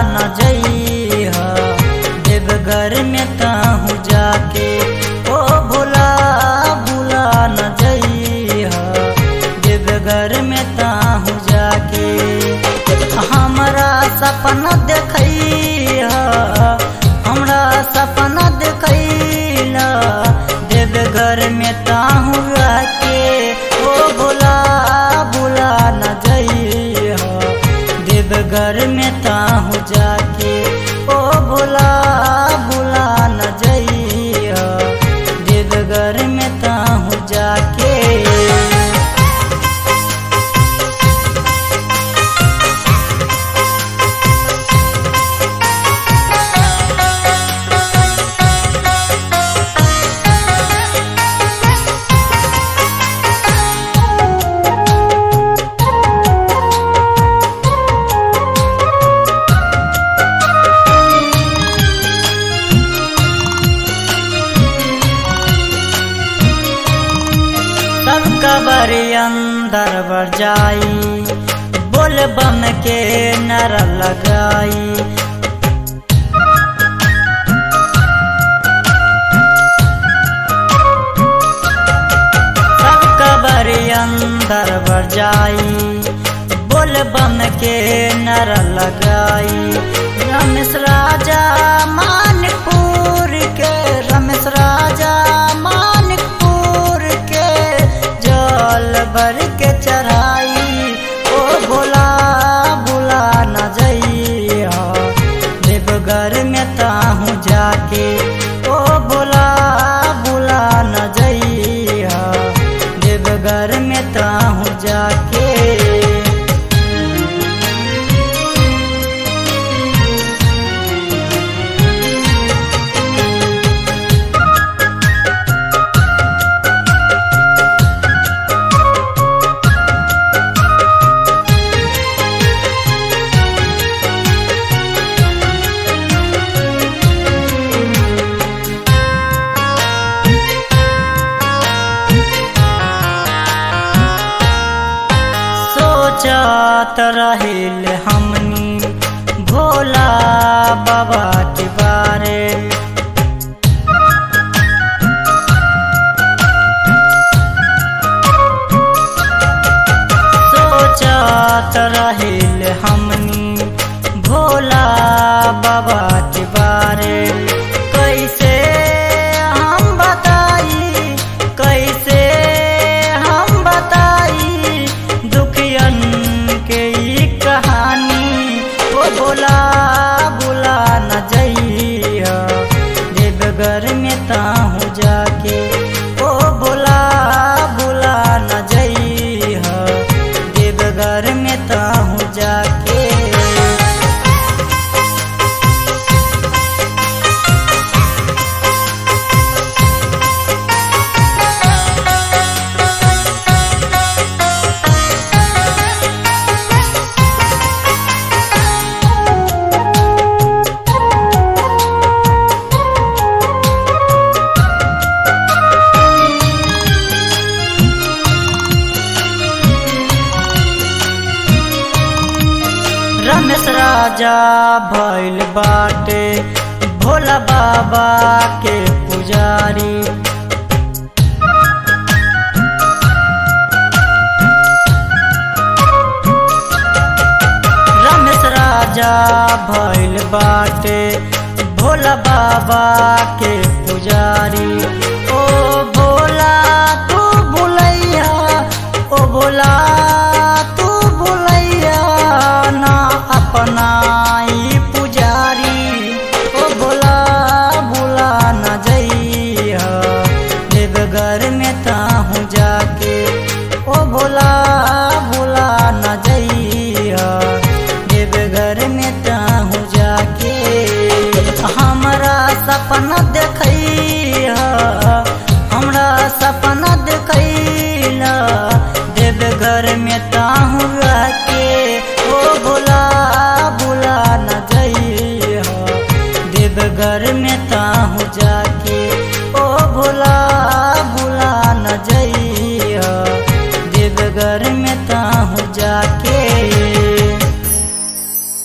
न जइह देवघर में ताहू जाके ओ भोला भूला न जइह देवघर में ताहू जाके हमरा सपना देखैह हमरा सपना देखैला देवघर में ताहू आके ओ भोला भूला न जइह देवघर में ताहू जाके ओ भोला भूला न जइह देवघर में ताहू जाके सब कबर अंदर बर जाई बोल बम के नर लगाई सब कबर अंदर बर जाई बोल बम के नर लगाई रमेश राजा मानपुर के रमेश राजा मानपुर के जल भर के चढ़ाई ओ भोला भोला न जइह देवघर में ताहू जाके ओ भोला भोला न जइह देवघर में ताहू जाके सोचत रहिल हमनी भोला बाबा के बारे सोचत रहिल हमनी भोला बाबा के बारे कैसे हम बताई कैसे हम बताई दुखियन के ई कहानी ओ भोला भोला न जइह देवघर में ताहू जाके ओ भोला भोला न जइह देवघर में ताहू जाके रमेश राजा भैल बाटे भोला बाबा के पुजारी रमेश राजा भैल बाटे भोला बाबा के पुजारी ओ भोला तू भुलैया ओ भोला तू भुलैया ना अपना ई पुजारी ओ भोला भोला न जइह देवघर में ताहू जाके ओ भोला भोला न जइह देवघर में ताहू जाके हमरा सपना देखैह हमरा सपना देखैला देवघर में ताहू आके ओ भोला भोला न जइह देवघर में ताहू जाके ओ भोला